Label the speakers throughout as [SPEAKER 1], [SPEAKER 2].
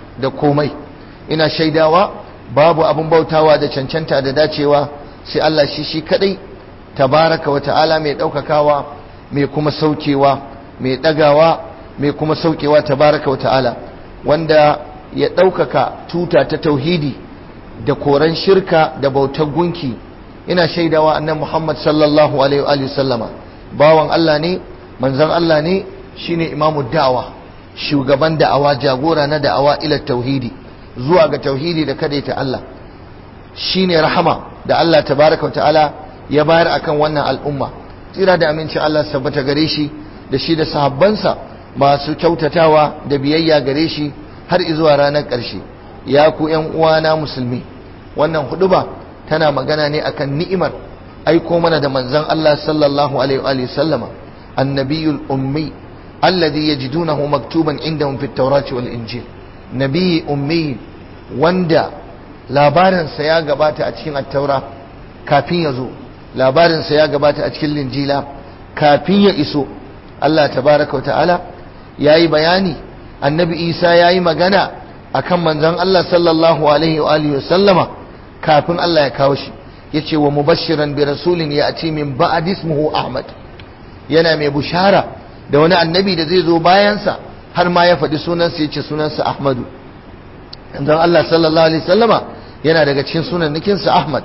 [SPEAKER 1] da komai ina shaidawa babu abin bautawa da cancanta da dacewa sai Allah shi shi kadai tabaraka wa ta'ala mai daukakawa mai kuma saukewa mai dagawa mai kuma saukewa tabaraka wa ta'ala wanda ya daukaka tuta ta tauhidi da koran shirka da bautar gunki ina shaidawa annan Muhammad sallallahu alaihi wa sallama bawan Allah ne manzon Allah ne shine imamu da'awa shugaban da'awa jagora na da'awa ila tauhidi zuwa ga tauhidi da kadaita Allah shine rahama da Allah tabaraka wa ta'ala ya bayar akan wannan al'umma tsira da aminci Allah sabbata gare shi da shi da sahabbansa masu kyautatawa da biyayya gare shi har zuwa ranar ƙarshe ya ku ƴan uwana musulmi wannan huduba tana magana ne akan ni'imar aiko mana da manzon Allah sallallahu alaihi wa sallama annabiyul ummi alladhi yajidunahu maktuban indahum fit tawrati wal injil nabi ummi wanda labarinsa ya gabata a cikin attaura kafin ya zo labarinsa ya gabata a cikin linjila kafin ya iso Allah tabaraka wa ta'ala ya yi bayani annabi isa ya yi magana a kan manzan Allah sallallahu alaihi wa alihi sallama kafin Allah ya kawo shi ya ce wa mubashiran bi rasulin ya ce min ba'ad ismuhu ahmad yana mai bushara da wani annabi da zai zo bayansa har ma ya faɗi sunansa ya ce sunansa ahmadu dan Allah sallallahu alaihi sallama yana daga cikin sunan nikinsa Ahmad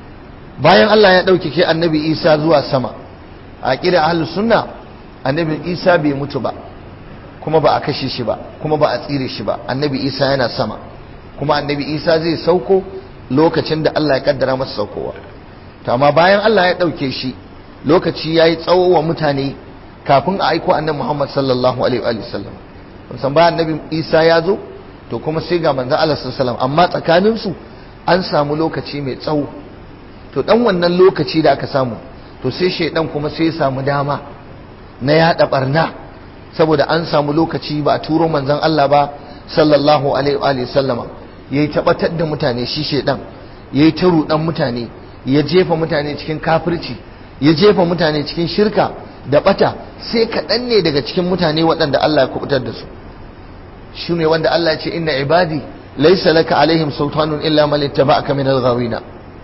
[SPEAKER 1] bayan Allah ya ɗaukake annabi Isa zuwa sama a ƙira ahlus sunna annabi Isa bai mutu ba kuma ba a kashe shi ba kuma ba a tsire shi ba annabi Isa yana sama kuma annabi Isa zai sauko lokacin da Allah ya kaddara masa saukowa to amma bayan Allah ya ɗauke shi lokaci yayi tsawo wa mutane kafin a aiko annabi Muhammad sallallahu alaihi wa sallam san bayan annabi Isa ya zo to kuma sai ga manzo Allah sallallahu amma tsakanin su an samu lokaci mai tsawo to dan wannan lokaci da aka samu to sai shedan kuma sai ya samu dama na yada barna saboda an samu lokaci ba a turo manzon Allah ba sallallahu alaihi wa sallama yayi tabbatar da mutane shi shedan yayi ta rudan mutane ya jefa mutane cikin kafirci ya jefa mutane cikin shirka da bata sai kaɗan ne daga cikin mutane waɗanda Allah ya kubutar da su shi ne wanda Allah ya ce inna ibadi laysa laka alaihim sultanun illa man ittaba'aka min al-ghawina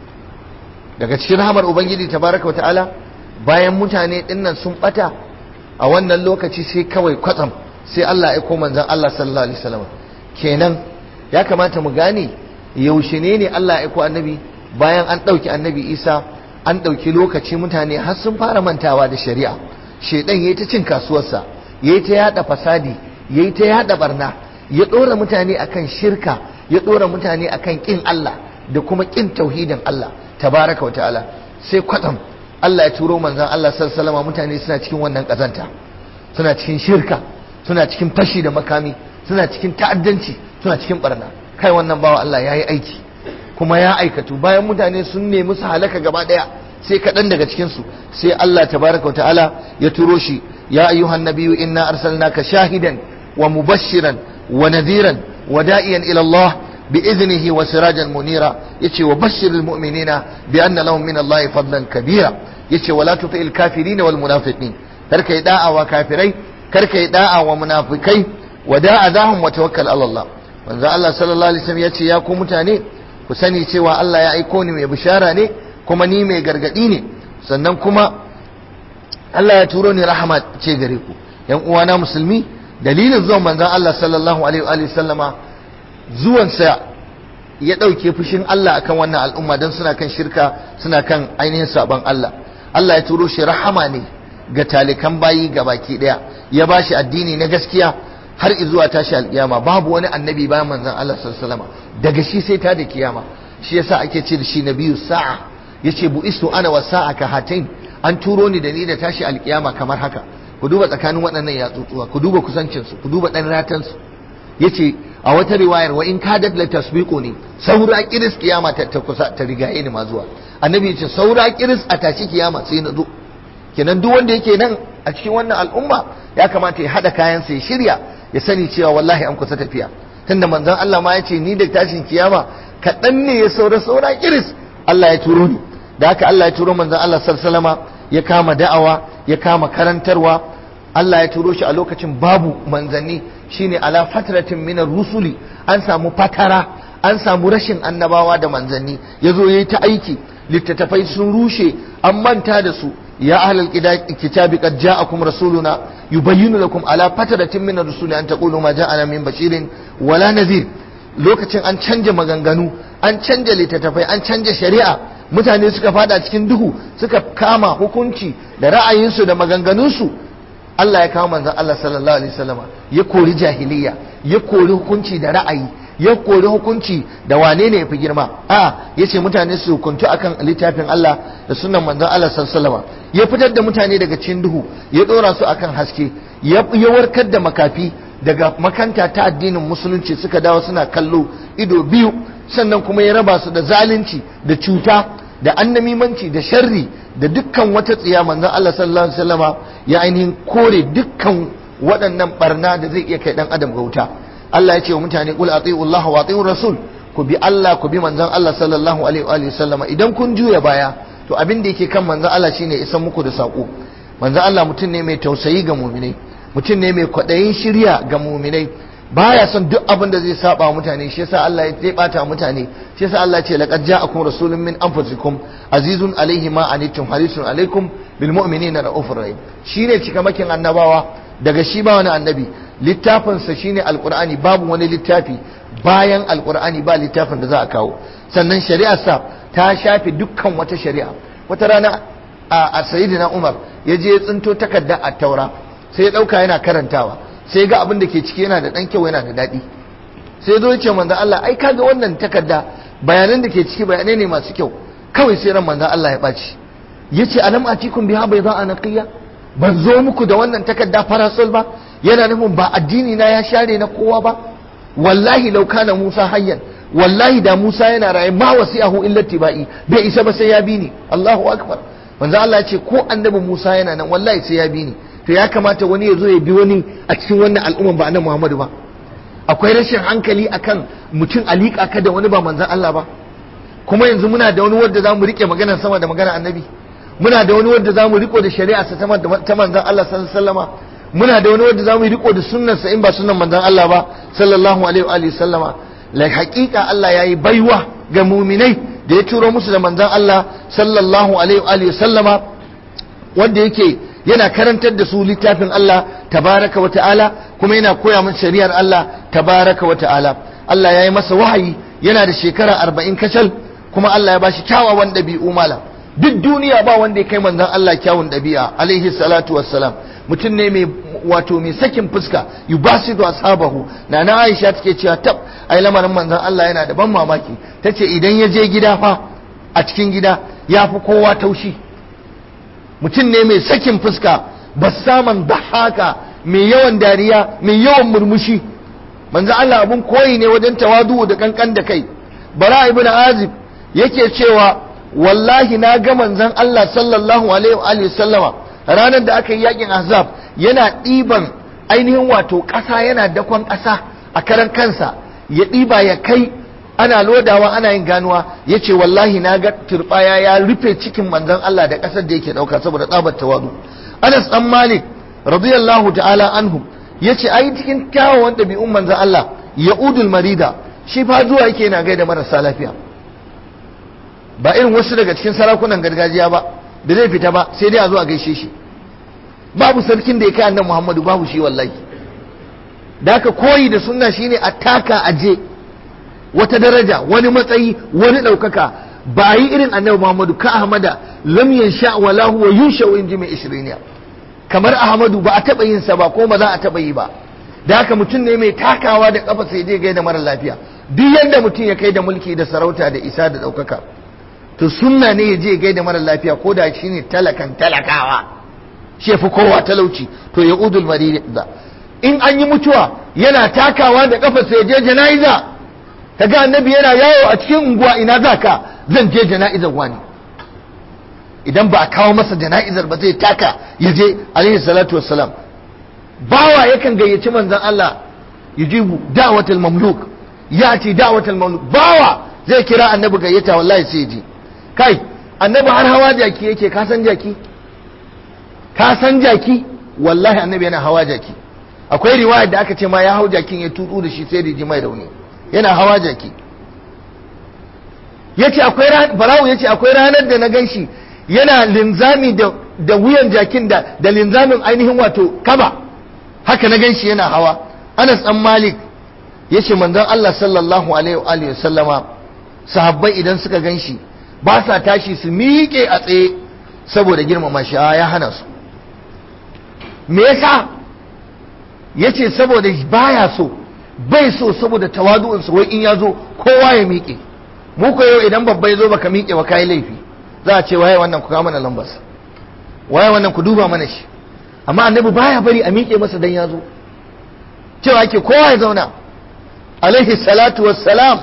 [SPEAKER 1] daga cikin rahamar ubangiji tabaraka ta'ala bayan mutane dinnan sun bata a wannan lokaci sai kawai kwatsam sai Allah ya aiko manzon Allah sallallahu alaihi wasallam kenan ya kamata mu gane yaushe ne ne Allah ya aiko annabi bayan an dauki annabi Isa an dauki lokaci mutane har sun fara mantawa da shari'a shedan yayi ta cin kasuwarsa yayi ta yada fasadi yayi ta yada barna ya dora mutane akan shirka ya dora mutane akan kin Allah da kuma kin tauhidin Allah tabaraka wataala sai kwatsam Allah ya turo manzon Allah sallallahu alaihi wasallam mutane suna cikin wannan kazanta suna cikin shirka suna cikin fashi da makami suna cikin ta'addanci suna cikin barna kai wannan bawa Allah yayi aiki kuma ya aikatu bayan mutane sun nemi su halaka gaba daya sai kaɗan daga cikinsu sai Allah tabaraka wa ta'ala ya turo shi ya ayyuhan nabiyyu inna arsalnaka shahidan wa mubashiran wa nadhiran wa da'iyan ila Allah bi iznihi wa sirajan munira yace wa bashiril mu'minina bi anna lahum min Allah fadlan kabira yace wala tuti'il kafirin wal munafiqin kar kai da'a wa kafirai kar kai da'a wa munafikai wa da'a zahum wa tawakkal ala Allah manzo Allah sallallahu alaihi wasallam yace ya ku mutane ku sani cewa Allah ya aiko ni mai bishara ne kuma ni mai gargadi ne sannan kuma Allah ya turo ni rahama ce gare ku yan uwana musulmi dalilin zuwan manzon Allah sallallahu alaihi wa sallama zuwansa ya ɗauke fushin Allah akan wannan al'umma don suna kan shirka suna kan ainihin sabon Allah Allah ya turo shi rahama ne ga talikan bayi ga baki ɗaya ya ba shi addini na gaskiya har zuwa tashi alkiyama babu wani annabi bayan manzon Allah sallallahu alaihi wasallam daga shi sai ta da kiyama shi yasa ake ce da shi nabiyu sa'a yace bu istu ana wa sa'a ka hatain an turo ni da ni da tashi alkiyama kamar haka ku duba tsakanin waɗannan yatsutsuwa ku duba kusancin su ku duba dan ratan su yace a wata riwayar wa in kadat la tasbiqu ne saura kiris kiyama ta, ta kusa ta rigaye ni ma zuwa annabi yace saura kiris a tashi kiyama sai na zo kenan duk wanda yake nan a cikin wannan al'umma ya kamata ya hada kayan sa ya shirya ya sani cewa wallahi an kusa tafiya tunda manzon Allah ma yace ni da tashin kiyama kaɗan ne ya saura saura kiris Allah ya turo ni da haka Allah ya turo manzon Allah sallallahu alaihi ya kama da'awa ya kama karantarwa Allah ya turo shi a lokacin babu manzanni shine ala fatratin minar rusuli an samu fatara an samu rashin annabawa da manzanni yazo yayi ta aiki littattafai sun rushe an manta da su ya ahlal kitabi qad ja'akum rasuluna yubayyinu lakum ala fatratin minar rusuli an taqulu ma ja'ana min bashirin wala nadhir lokacin an canja maganganu an canja littattafai an canja shari'a mutane suka fada cikin duhu suka kama hukunci da ra'ayinsu da maganganunsu Allah ya kawo manzon Allah sallallahu alaihi wasallama ya kori jahiliya ya kori hukunci da ra'ayi ya kori hukunci da wane ne yafi girma a yace mutane su hukuntu akan littafin Allah da sunnan manzon Allah sallallahu alaihi wasallama ya fitar da mutane daga cikin duhu ya dora su akan haske ya warkar da makafi daga makanta ta addinin musulunci suka dawo suna kallo ido biyu sannan kuma ya raba su da zalunci da cuta da annamimanci da sharri da dukkan wata tsiya manzon Allah sallallahu alaihi wasallama ya ainihin kore dukkan waɗannan barna da zai iya kai dan adam ga wuta Allah ya ce wa mutane qul ati'u Allah wa ati'u rasul ku bi Allah ku bi manzon Allah sallallahu alaihi wa sallama idan kun juya baya to abin da yake kan manzon Allah shine isan muku da sako manzon Allah mutum ne mai tausayi ga mu'minai mutum ne mai kwaɗayin shirya ga mu'minai baya son duk abin da zai saba mutane shi yasa Allah ya bata mutane shi yasa Allah ya ce laqad ja'akum rasulun min anfusikum azizun alaihi ma anittum harisun alaikum bil mu'minina raufur rahim shine cikamakin annabawa daga shi ba wani annabi littafin sa shine alqur'ani babu wani littafi bayan alqur'ani ba littafin da za a kawo sannan shari'ar sa ta shafe dukkan wata shari'a wata rana a sayyidina Umar ya je ya tsinto takarda a taura sai ya dauka yana karantawa sai ga abin da ke ciki yana da ɗan kyau yana da daɗi sai zo ce manzan Allah ai kaga wannan takarda bayanan da ke ciki bayanai ne masu kyau kawai sai ran manzan Allah ya ɓaci ya ce alam atikum biha bai za a naqiya ban zo muku da wannan takarda farasol ba yana nufin ba addini na ya share na kowa ba wallahi lau kana Musa hayyan wallahi da Musa yana raye ma wasi'ahu illa tibai bai isa ba sai ya bi ni Allahu akbar manzan Allah ya ce ko annabi Musa yana nan wallahi sai ya bi ni to ya kamata wani ya zo ya bi wani a cikin wannan al'umman ba na Muhammadu ba akwai rashin hankali akan mutum alika ka da wani ba manzan Allah ba kuma yanzu muna da wani wanda zamu rike maganar sama da maganar annabi muna da wani wanda zamu riko da shari'a sa ta manzan Allah sallallahu alaihi wasallama muna da wani wanda zamu riko da sunnar sa in ba sunnan manzan Allah ba sallallahu alaihi wa sallama la haqiqa Allah yayi baiwa ga mu'minai da ya turo musu da manzan Allah sallallahu alaihi wa sallama wanda yake yana karantar da su littafin Allah tabaraka wa ta'ala kuma yana koya musu shari'ar Allah tabaraka wa ta'ala Allah ya yi masa wahayi yana da shekara arba'in kacal kuma Allah ya bashi kyawawan ɗabi'u malam duk duniya ba wanda ya kai manzon Allah kyawun ɗabi'a alaihi salatu wassalam mutum ne mai wato mai sakin fuska yubasidu ashabahu na na Aisha take cewa tab ai lamarin manzon Allah yana da ban mamaki tace idan ya je gida fa a cikin gida ya fi kowa taushi mutum ne mai sakin fuska bassaman haka mai yawan dariya mai yawan murmushi manzo Allah abun koyi ne wajen tawadu da kankan da kai bara ibn azib yake cewa wallahi na ga manzon Allah sallallahu alaihi wa sallama ranar da aka yi yakin ahzab yana ɗiban ainihin wato ƙasa yana dakon ƙasa a karan kansa ya ɗiba ya kai ana lodawa ana yin ganuwa ya ce wallahi na ga turbaya ya rufe cikin manzon Allah da ƙasar da yake ɗauka saboda tsabar tawadu Anas ɗan Malik radiyallahu ta'ala anhu ya ce ai cikin kyawawan ɗabi'un manzon Allah ya'udul marida shi fa zuwa yake yana gaida marasa lafiya ba irin wasu daga cikin sarakunan gargajiya ba da zai fita ba sai dai a zo a gaishe shi babu sarkin da ya kai annabi Muhammadu babu shi wallahi da haka koyi da sunna shine a taka aje wata daraja wani matsayi wani ɗaukaka ba yi irin annabi Muhammadu ka Ahmada lam yansha wala huwa yunsha in ji mai ishiriniya kamar Ahmadu ba a taɓa yin sa ba ko ba za a taɓa yi ba da haka mutum ne mai takawa da kafa sai je gaida mara lafiya duk yadda mutum ya kai da mulki da sarauta da isa da ɗaukaka to sunna ne ya je gaida mara lafiya ko da shine talakan talakawa shi ya fi kowa talauci to ya udul marida in an yi mutuwa yana takawa da kafa sai je jana'iza kaga annabi yana yawo a cikin unguwa ina za ka zan je jana'izar wani idan ba a kawo masa jana'izar ba zai taka ya je alaihi salatu wassalam bawa yakan gayyaci manzon Allah yujibu da'watul mamluk yati da'watul mamluk bawa zai kira annabi gayyata wallahi sai ji kai annabi har hawa jaki yake ka san jaki ka san jaki wallahi annabi yana hawa jaki akwai riwayar da aka ce ma ya hau jakin ya tudu da shi sai da ji mai rauni yana hawa jaki yace akwai barawo yace akwai ranar da na ganshi yana linzami da da wuyan jakin da da linzamin ainihin wato kaba haka na ganshi yana hawa Anas dan Malik yace manzon Allah sallallahu alaihi wa alihi sallama sahabbai idan suka ganshi ba sa tashi su miƙe a tsaye saboda girmama shi ya hana su me yasa yace saboda baya so bai so saboda tawadu'unsa wai in ya zo kowa ya miƙe mu ko yau idan babba ya zo baka miƙe ba kai laifi za a ce waye wannan ku kawo mana lambar waye wannan ku duba mana shi amma annabi baya bari a miƙe masa dan ya zo cewa ake kowa ya zauna alaihi salatu wassalam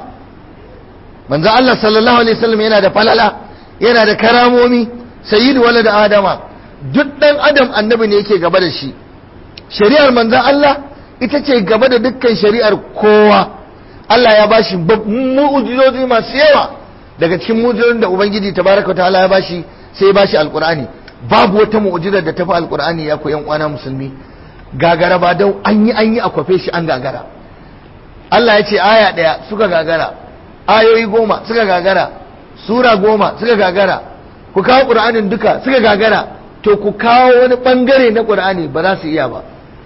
[SPEAKER 1] manzo Allah sallallahu alaihi wasallam yana da falala yana da karamomi sayyidu walad adama duk dan adam annabi ne yake gaba da shi shari'ar manzo Allah ita ce gaba da dukkan shari'ar kowa Allah ya bashi mu'ujizozi masu yawa daga cikin mu'ujizozin da ubangiji tabaraka ta'ala ya bashi sai ya bashi alqur'ani babu wata mu'ujizar da tafi alqur'ani ya koyan kwana musulmi gagara ba dau an yi an yi a kwafe shi an gagara Allah ya ce aya ɗaya suka gagara ayoyi goma suka gagara sura goma suka gagara ku kawo ƙur'anin duka suka gagara to ku kawo wani ɓangare na ƙur'ani ba za su iya ba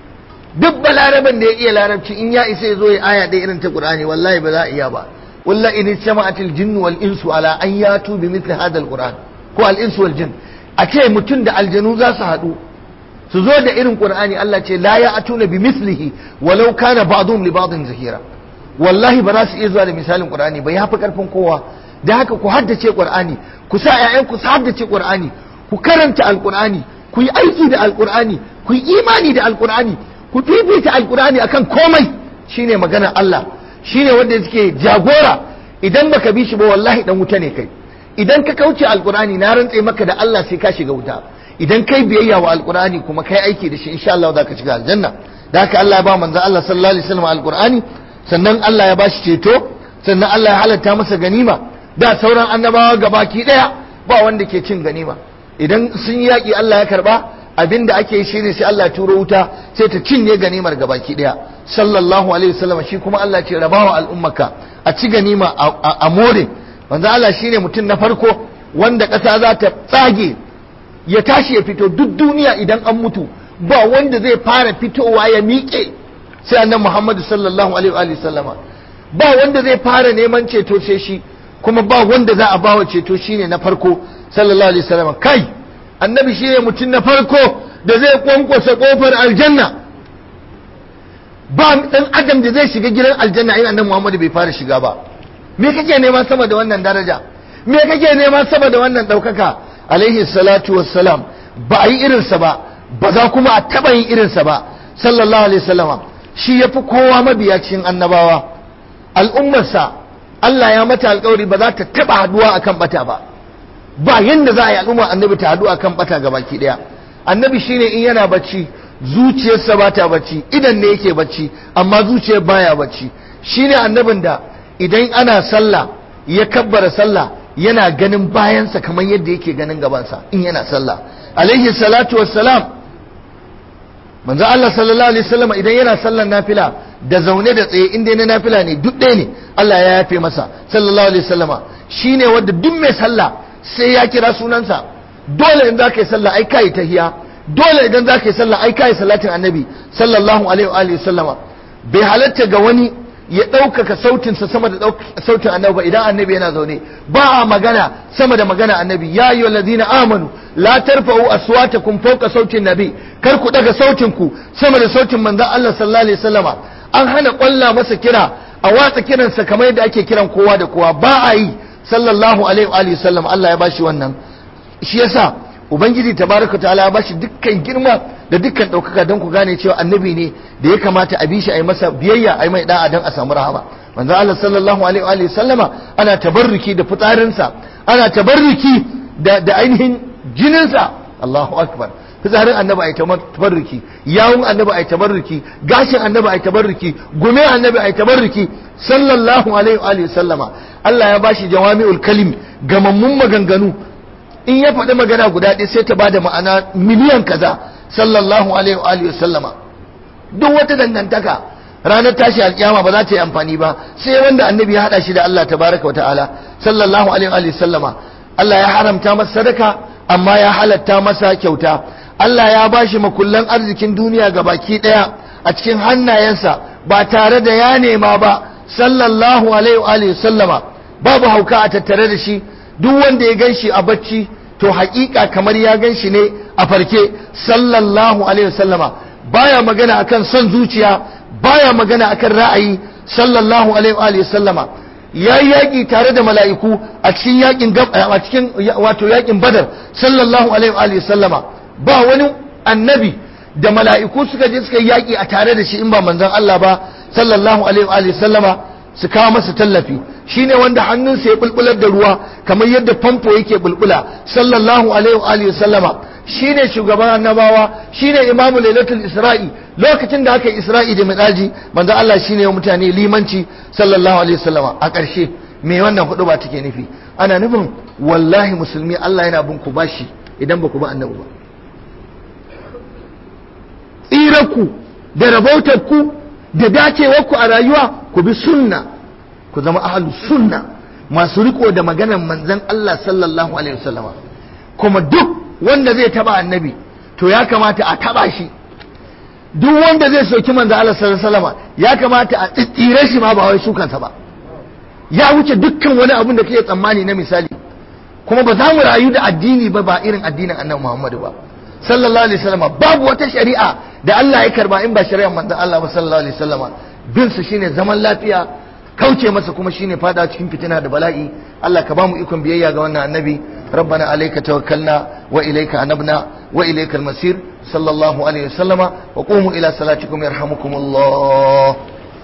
[SPEAKER 1] duk balaraban da ya iya larabci in ya isa ya zo ya aya ɗaya irin ta ƙur'ani wallahi ba za a iya ba walla in jama'atil jinnu wal insu ala an yatu bi mithli hadha al qur'an ko al insu wal jin a ce mutum da aljanu za su haɗu su zo da irin qur'ani Allah ce la ya atuna bi mislihi walau kana ba'dhum li ba'dhin zahira wallahi ba za su iya zuwa da misalin qur'ani ba ya fi karfin kowa da haka ku haddace qur'ani ku sa ƴaƴan ku su haddace qur'ani ku karanta alqur'ani ku yi aiki da alqur'ani ku yi imani da alqur'ani ku fifita alqur'ani akan komai shine maganar Allah shine wanda yake jagora idan baka bi shi ba wallahi dan wuta ne kai idan ka kauce alqur'ani na rantse maka da Allah sai ka shiga wuta idan kai biyayya wa alqur'ani kuma kai aiki da shi insha Allah za ka shiga aljanna da haka Allah ya ba manzo Allah sallallahu alaihi wasallam alqur'ani sannan Allah ya bashi ceto sannan Allah ya halatta masa ganima da sauran annabawa gabaki daya ba wanda ke cin ganima idan sun yaki Allah ya karba abinda ake yi shine sai Allah ya turo wuta sai ta cinye ganimar gabaki daya sallallahu alaihi wasallam shi kuma Allah ce rabawa al'ummaka a ci ganima a more manzo Allah shine mutum na farko wanda ƙasa za ta tsage ya tashi ya fito duk duniya idan an mutu ba wanda zai fara fitowa ya miƙe sai annan Muhammadu sallallahu alaihi wa sallama ba wanda zai fara neman ceto sai shi kuma ba wanda za a bawa ceto shine na farko sallallahu alaihi sallama kai annabi shine mutum na farko da zai kwankwasa kofar aljanna ba dan adam da zai shiga gidan aljanna in annabi Muhammadu bai fara shiga ba me kake nema sama da wannan daraja me kake nema sama da wannan daukaka alaihi salatu wassalam ba a yi irinsa ba ba za kuma a taɓa yin irinsa ba sallallahu alaihi wasallama shi ya fi kowa mabiya cikin annabawa al'ummarsa Allah ya mata alkawari ba za ta taɓa haduwa akan bata ba ba yanda za a yi al'umma annabi ta haɗu akan bata ga baki ɗaya annabi shine in yana bacci zuciyarsa ba ta bacci idan ne yake bacci amma zuciyar baya bacci shine annabin da idan ana sallah ya kabbara sallah yana ganin bayansa kamar yadda yake ganin gabansa in yana sallah alaihi salatu wassalam manzo Allah sallallahu alaihi wasallam idan yana sallar nafila da zaune da tsaye inda na nafila ne duk ɗaya ne Allah ya yafe masa sallallahu alaihi wasallama shine wanda duk mai sallah sai ya kira sunansa dole in za ka yi sallah ai kai tahiya dole idan za ka yi sallah ai kai salatin annabi sallallahu alaihi wa sallama bai halatta ga wani ya ɗaukaka sautinsa sama da sautin annabi ba idan annabi yana zaune ba a magana sama da magana annabi ya yi ladina amanu la tarfa'u aswatakum fawqa sautin nabi kar ku daga sautin ku sama da sautin manzon Allah sallallahu alaihi wasallama an hana kwalla masa kira a watsa kiransa kamar yadda ake kiran kowa da kowa ba a yi sallallahu alaihi wa sallam Allah ya bashi wannan shi yasa ubangiji tabaraka ta'ala ya bashi dukkan girma da dukkan ɗaukaka don ku gane cewa annabi ne da ya kamata a bi shi a yi masa biyayya a yi mai da'a don a samu rahama manzo Allah sallallahu alaihi wa sallama ana tabarruki da fitsarinsa ana tabarruki da da ainihin jininsa Allahu akbar fitsarin annabi ai tabarruki yawun annabi ai tabarruki gashin annabi ai tabarruki gume annabi ai tabarruki sallallahu alaihi wa sallama Allah ya bashi jawami'ul kalim gamammun maganganu in ya faɗi magana guda ɗaya sai ta bada ma'ana miliyan kaza sallallahu alaihi wa alihi wasallama duk wata dangantaka ranar tashi alkiyama ba za ta yi amfani ba sai wanda annabi ya hada shi da Allah tabaraka wa ta'ala sallallahu alaihi wa alihi wasallama Allah ya haramta masa sadaka amma ya halatta masa kyauta Allah ya bashi makullan arzikin duniya ga baki daya a cikin hannayensa ba tare da ya nema ba sallallahu alaihi wa alihi sallama babu hauka a tattare da shi duk wanda ya ganshi a bacci to haƙiƙa kamar ya ganshi ne a farke sallallahu alaihi sallama baya magana akan son zuciya baya magana akan ra'ayi sallallahu alaihi wa alihi sallama ya yi yaƙi tare da mala'iku a cikin yaƙin a cikin wato yaƙin badar sallallahu alaihi wa sallama ba wani annabi da mala'iku suka je suka yi yaƙi a tare da shi in ba manzon Allah ba sallallahu alaihi wa sallama su kawo masa tallafi shine wanda hannunsa ya bulbular da ruwa kamar yadda famfo yake bulbula sallallahu alaihi wa sallama shine shugaban annabawa shine imamu lailatul isra'i lokacin da aka yi isra'i da midaji manzo Allah shine ya mutane limanci sallallahu alaihi wasallama a ƙarshe me wannan hudu ba take nufi ana nufin wallahi musulmi Allah yana bin ku bashi idan ba ku ba annabi ba tsirarku da rabautarku da dacewarku a rayuwa ku bi sunna ku zama ahalu sunna masu riko da maganar manzon Allah sallallahu alaihi wasallama kuma duk wanda zai taba annabi to ya kamata a taba shi duk wanda zai soki manzo Allah sallallahu alaihi wasallam ya kamata a tsire shi ma ba wai sukansa ba ya wuce dukkan wani abun da kake tsammani na misali kuma ba za mu rayu da addini ba ba irin addinin annabi Muhammadu ba sallallahu alaihi wasallam babu wata shari'a da Allah ya karba in ba shari'ar manzo Allah ba sallallahu alaihi wasallam bin su shine zaman lafiya kauce masa kuma shine fada cikin fitina da bala'i Allah ka bamu ikon biyayya ga wannan annabi ربنا عليك توكلنا وإليك أنبنا وإليك المسير صلى الله عليه وسلم وقوموا إلى صلاتكم يرحمكم الله